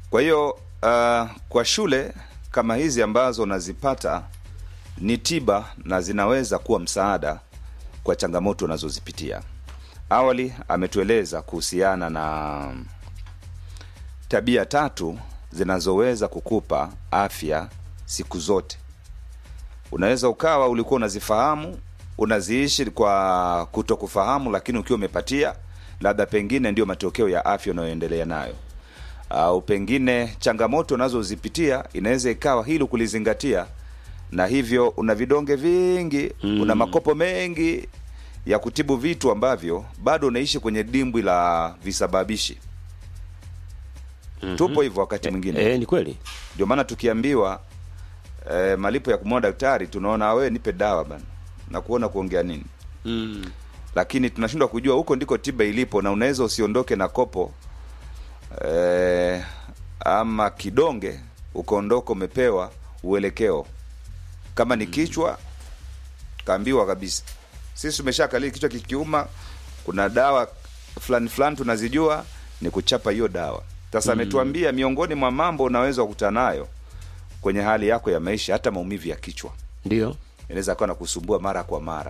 Kwa hiyo uh, kwa shule kama hizi ambazo unazipata ni tiba na zinaweza kuwa msaada kwa changamoto unazozipitia. Awali ametueleza kuhusiana na tabia tatu zinazoweza kukupa afya siku zote. Unaweza ukawa ulikuwa unazifahamu, unaziishi kwa kutokufahamu, lakini ukiwa umepatia, labda pengine ndio matokeo ya afya unayoendelea nayo au pengine changamoto unazozipitia inaweza ikawa hilo kulizingatia, na hivyo una vidonge vingi mm. una makopo mengi ya kutibu vitu ambavyo bado unaishi kwenye dimbwi la visababishi mm-hmm. tupo hivyo wakati mwingine Eh, ni kweli. ndio maana tukiambiwa eh, malipo ya kumwona daktari tunaona we nipe dawa bana na kuona kuongea nini Mm. lakini tunashindwa kujua huko ndiko tiba ilipo na unaweza usiondoke na kopo eh, ama kidonge ukaondoka umepewa uelekeo kama ni kichwa kaambiwa kabisa sisi tumeshakalii kichwa kikiuma kuna dawa fulani fulani tunazijua ni kuchapa hiyo dawa sasa ametuambia miongoni mwa mambo unaweza kukutana nayo kwenye hali yako ya maisha hata maumivu ya kichwa Ndio. inaweza kuwa na kusumbua mara kwa mara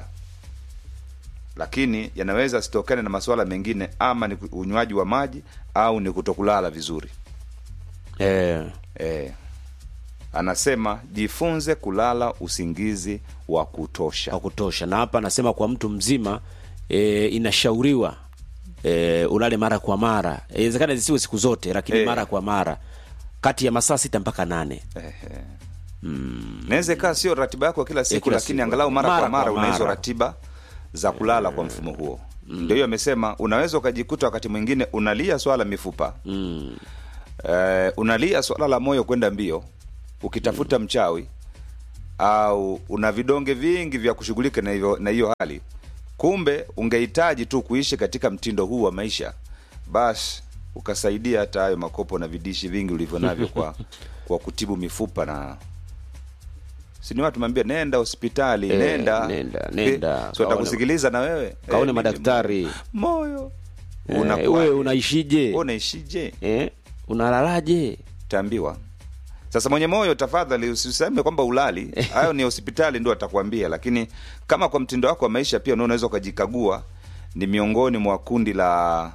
lakini yanaweza sitokane na masuala mengine ama ni unywaji wa maji au ni kutokulala vizuri Eh. e, anasema jifunze kulala usingizi wa kutosha wa kutosha na hapa anasema kwa mtu mzima e, inashauriwa e, ulale mara kwa mara inawezekana zisiwe siku zote lakini Eh. mara kwa mara kati ya masaa sita mpaka nane naweza ikawa sio ratiba yako kila siku kila lakini siku. angalau mara, Mara kwa mara kwa una hizo mara. ratiba za kulala kwa mfumo huo ndio hiyo amesema unaweza ukajikuta wakati mwingine unalia swala mifupa mm. eh, unalia swala la moyo kwenda mbio ukitafuta mchawi au una vidonge vingi vya kushughulika na hivyo na hiyo hali kumbe ungehitaji tu kuishi katika mtindo huu wa maisha basi ukasaidia hata hayo makopo na vidishi vingi ulivyo navyo kwa kwa kutibu mifupa na sini watu meambia nenda hospitali Eh, nenda nenda, nenda. so Kaone- watakusikiliza na wewe kaone mimi madaktari moyo Eh, unakuwa wewe unaishije unaishije eh? unalalaje taambiwa sasa mwenye moyo tafadhali usiseme kwamba ulali hayo ni hospitali ndio atakwambia lakini kama kwa mtindo wako wa maisha pia unaweza ukajikagua ni miongoni mwa kundi la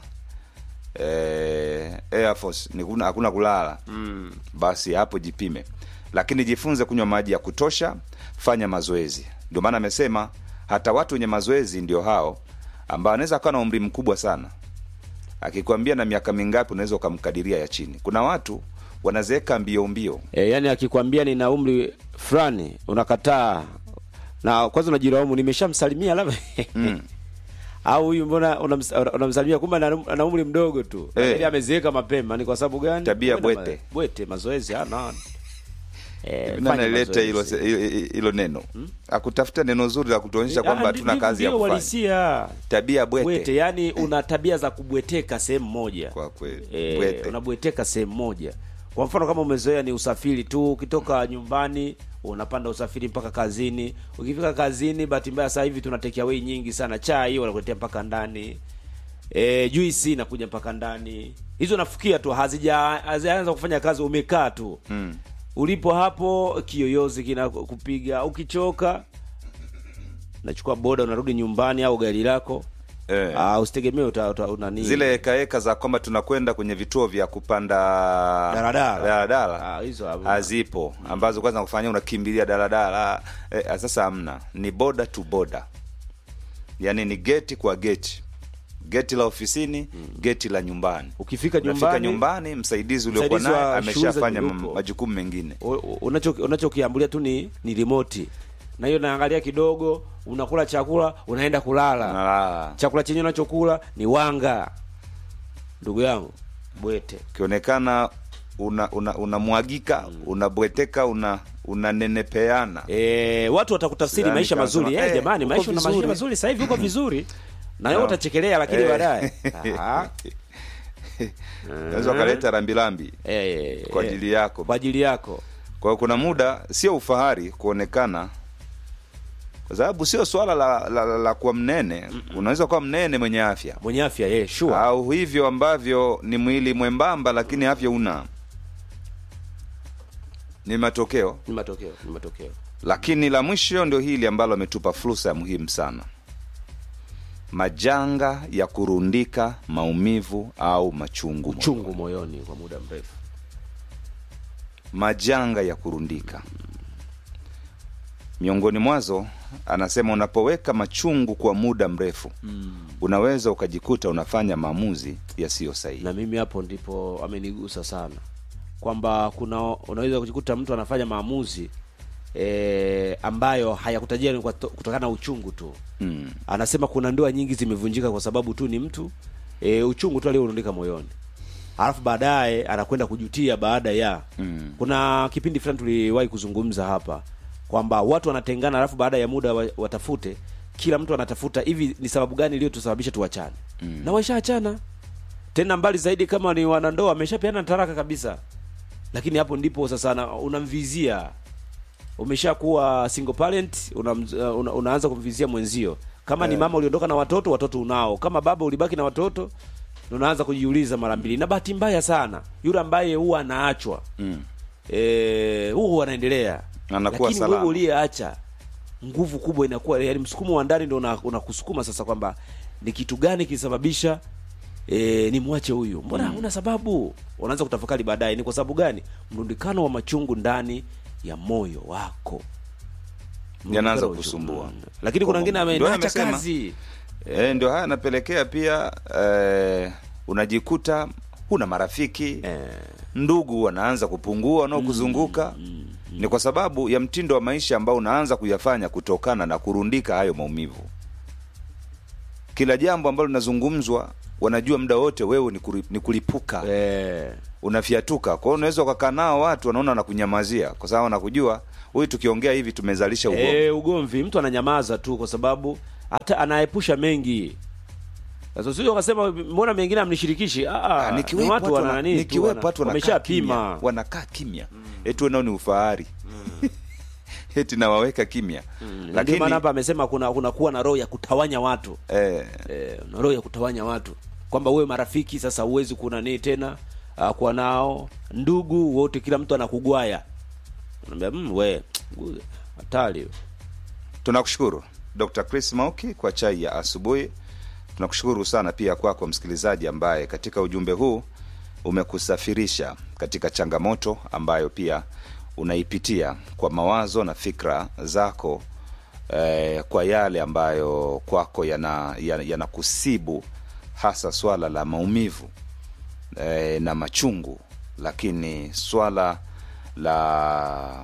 eh, Air Force ni kuna, hakuna kulala mm. basi hapo jipime lakini jifunze kunywa maji ya kutosha fanya mazoezi ndio maana amesema hata watu wenye mazoezi ndio hao ambao anaweza akawa na umri mkubwa sana akikwambia na miaka mingapi unaweza ukamkadiria ya chini kuna watu wanazeeka mbio mbio e, yani akikwambia nina umri fulani unakataa na kwanza unajilaumu nimeshamsalimia labda Mm. au huyu mbona unams- unamsalimia kumbe ana ana umri mdogo tu Eh. lakini amezeeka mapema ni kwa sababu gani Tabia Kwenda bwete. ma- bwete mazoezi hana eh, nani fanya alileta hilo mazoezi. hilo- hilo neno akutafuta neno zuri la kutuonyesha Ah, kwamba ndi- hatuna ndivyo kazi ya ndio kufanya uhalisia. tabia bwete, bwete yani una tabia za kubweteka sehemu moja kwa kweli Eh, bwete unabweteka sehemu moja kwa mfano kama umezoea ni usafiri tu ukitoka nyumbani unapanda usafiri mpaka kazini ukifika kazini bahati mbaya sasa hivi tuna take away nyingi sana chai wanakuletea mpaka ndani e, juisi inakuja mpaka ndani hizo nafukia tu hazija hazijaanza kufanya kazi umekaa tu Mm. ulipo hapo kiyoyozi kinakupiga ukichoka nachukua boda unarudi nyumbani au gari lako Eh. Ah, usitegemee uta, uta, unani zile hekaheka za kwamba tunakwenda kwenye vituo vya kupanda Daladala. daladala Ah, hizo hamna. hazipo ambazo kwanza kufanya unakimbilia daladala eh, sasa hamna ni boda to boda yaani ni geti kwa geti geti la ofisini geti la nyumbani ukifika unafika nyumbani, nyumbani msaidizi uliokuwa msaidizi naye wa shughuli za ameshafanya nyumba. mam- majukumu mengine u- u- unacho unachokiambulia tu ni ni remote na hiyo naangalia kidogo unakula chakula unaenda kulala Unalala. chakula chenyewe unachokula ni wanga ndugu yangu bwete ukionekana unamwagika una, unamwagika, unabweteka una unanenepeana e, watu watakutafsiri Yaani maisha kama mazuri sema, eh, eh, jamani uko maisha una maisha vizuri. mazuri sasa hivi uko vizuri na wewe No. utachekelea lakini Eh. baadaye Aha. unaweza ukaleta rambirambi Eh, kwa eh, ajili yako kwa ajili yako kwa hiyo kuna muda sio ufahari kuonekana kwa sababu sio swala la, la, la, la kuwa mnene unaweza kuwa mnene mwenye afya mwenye afya eh, sure au hivyo ambavyo ni mwili mwembamba lakini afya una ni matokeo ni matokeo ni matokeo lakini la mwisho ndio hili ambalo ametupa fursa ya muhimu sana majanga ya kurundika maumivu au machungu chungu moyoni kwa muda mrefu majanga ya kurundika miongoni mwazo anasema unapoweka machungu kwa muda mrefu mm. unaweza ukajikuta unafanya maamuzi yasiyo sahihi na mimi hapo ndipo amenigusa sana kwamba kuna unaweza kujikuta mtu anafanya maamuzi e, ambayo hayakutajia ni kwa to- kutokana na uchungu tu mm. anasema kuna ndoa nyingi zimevunjika kwa sababu tu ni mtu e, uchungu tu aliorundika moyoni alafu baadaye anakwenda kujutia baada ya Mm. kuna kipindi fulani tuliwahi kuzungumza hapa kwamba watu wanatengana alafu baada ya muda wa- watafute kila mtu anatafuta hivi ni sababu gani iliyotusababisha tuachane mm. na waishaachana tena mbali zaidi kama ni wanandoa wameshapeana taraka kabisa lakini hapo ndipo sasa na- unamvizia umeshakuwa single parent una, una, unaanza kumvizia mwenzio kama ni mama uliondoka na watoto watoto unao kama baba ulibaki na watoto unaanza kujiuliza mara mbili na bahati mbaya sana yule ambaye huwa anaachwa Mm. eh, huwa anaendelea Anakuwa lakini salama. wewe uliyeacha nguvu kubwa inakuwa yani msukumo wa ndani ndio una- unakusukuma sasa kwamba ni kitu gani kilisababisha e, nimwache huyu mbona huna sababu unaanza kutafakari baadaye ni kwa sababu gani mrundikano wa machungu ndani ya moyo wako Yanaanza Mrundikano wa kusumbua. uchungu. lakini kuna wengine Ndio amenacha amesema. kazi e, ndio haya anapelekea pia e, unajikuta huna marafiki eh, ndugu wanaanza kupungua wanaokuzunguka ni kwa sababu ya mtindo wa maisha ambao unaanza kuyafanya kutokana na kurundika hayo maumivu kila jambo ambalo linazungumzwa wanajua muda wote wewe ni, kuri, ni kulipuka eh, unafyatuka kwao unaweza ukakaa nao watu wanaona wanakunyamazia kwa sababu wanakujua huyu tukiongea hivi tumezalisha ugomvi Eh, ugomvi mtu ananyamaza tu kwa sababu hata anaepusha mengi sasa sio ukasema mbona mengine amnishirikishi ah, Ah, ni nikiwepo watu watu wana wana- nani tu, nikiwepo wana- watu wanakaa wameshapima kimya, wanakaa kimya eti nao ni ufahari eti nawaweka kimya ndio lakini maana hapa amesema kuna kuna kuwa na roho ya kutawanya watu eh, eh, na roho ya kutawanya watu kwamba uwe marafiki sasa huwezi kuna nini tena uh, kuwa nao ndugu wote kila mtu anakugwaya unaambia mm, we hatari hiyo." tunakushukuru dr chris mauki kwa chai ya asubuhi tunakushukuru sana pia kwako msikilizaji ambaye katika ujumbe huu umekusafirisha katika changamoto ambayo pia unaipitia kwa mawazo na fikra zako eh, kwa yale ambayo kwako yanakusibu yana, yanakusibu, hasa swala la maumivu eh, na machungu lakini swala la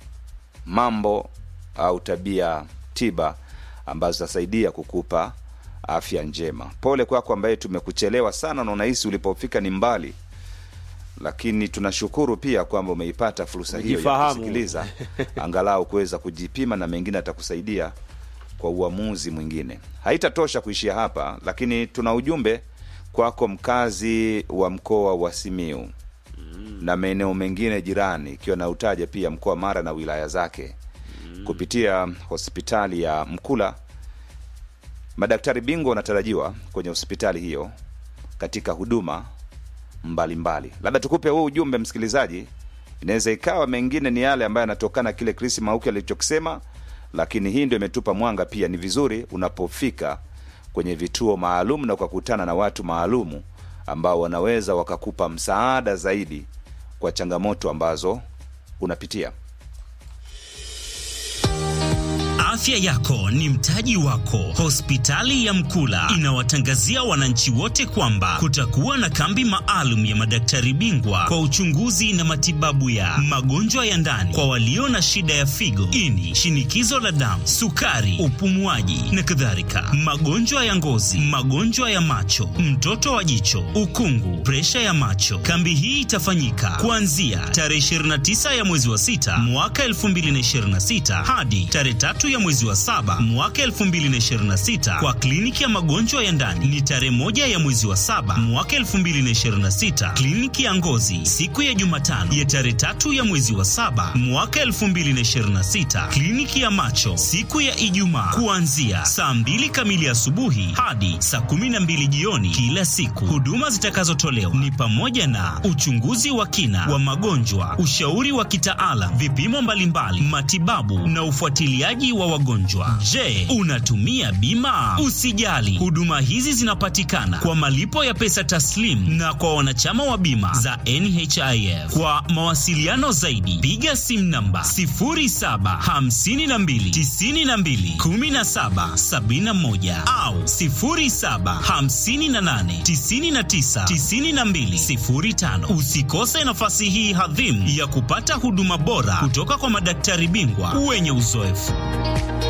mambo au tabia tiba ambazo zitasaidia kukupa afya njema pole kwako ambaye tumekuchelewa sana na unahisi ulipofika ni mbali lakini tunashukuru pia kwamba umeipata fursa hiyo ya Umejifahamu. kusikiliza angalau kuweza kujipima na mengine atakusaidia kwa uamuzi mwingine haitatosha kuishia hapa lakini tuna ujumbe kwako mkazi wa mkoa wa simiu na maeneo mengine jirani ikiwa na utaja pia mkoa wa mara na wilaya zake kupitia hospitali ya mkula madaktari bingwa wanatarajiwa kwenye hospitali hiyo katika huduma mbalimbali labda tukupe huu ujumbe msikilizaji inaweza ikawa mengine ni yale ambayo yanatokana kile chris mauki alichokisema lakini hii ndio imetupa mwanga pia ni vizuri unapofika kwenye vituo maalum na ukakutana na watu maalumu ambao wanaweza wakakupa msaada zaidi kwa changamoto ambazo unapitia Afya yako ni mtaji wako. Hospitali ya Mkula inawatangazia wananchi wote kwamba kutakuwa na kambi maalum ya madaktari bingwa kwa uchunguzi na matibabu ya magonjwa ya ndani kwa walio na shida ya figo, ini, shinikizo la damu, sukari, upumuaji na kadhalika, magonjwa ya ngozi, magonjwa ya macho, mtoto wa jicho, ukungu, presha ya macho. Kambi hii itafanyika kuanzia tarehe 29 ya mwezi wa sita mwaka 2026 hadi tarehe tatu ya mwezi mwezi wa saba mwaka 2026 kwa kliniki ya magonjwa ya ndani ni tarehe moja ya mwezi wa saba mwaka 2026. Kliniki ya ngozi siku ya Jumatano ya tarehe tatu ya mwezi wa saba mwaka 2026. Kliniki ya macho siku ya Ijumaa kuanzia saa mbili kamili asubuhi hadi saa kumi na mbili jioni kila siku. Huduma zitakazotolewa ni pamoja na uchunguzi wa kina wa magonjwa, ushauri wa kitaalam, vipimo mbalimbali, matibabu na ufuatiliaji wa wagonjwa. Je, unatumia bima? Usijali, huduma hizi zinapatikana kwa malipo ya pesa taslim na kwa wanachama wa bima za NHIF. Kwa mawasiliano zaidi, piga simu namba 0752921771 au 0758999205. Usikose nafasi hii hadhimu ya kupata huduma bora kutoka kwa madaktari bingwa wenye uzoefu.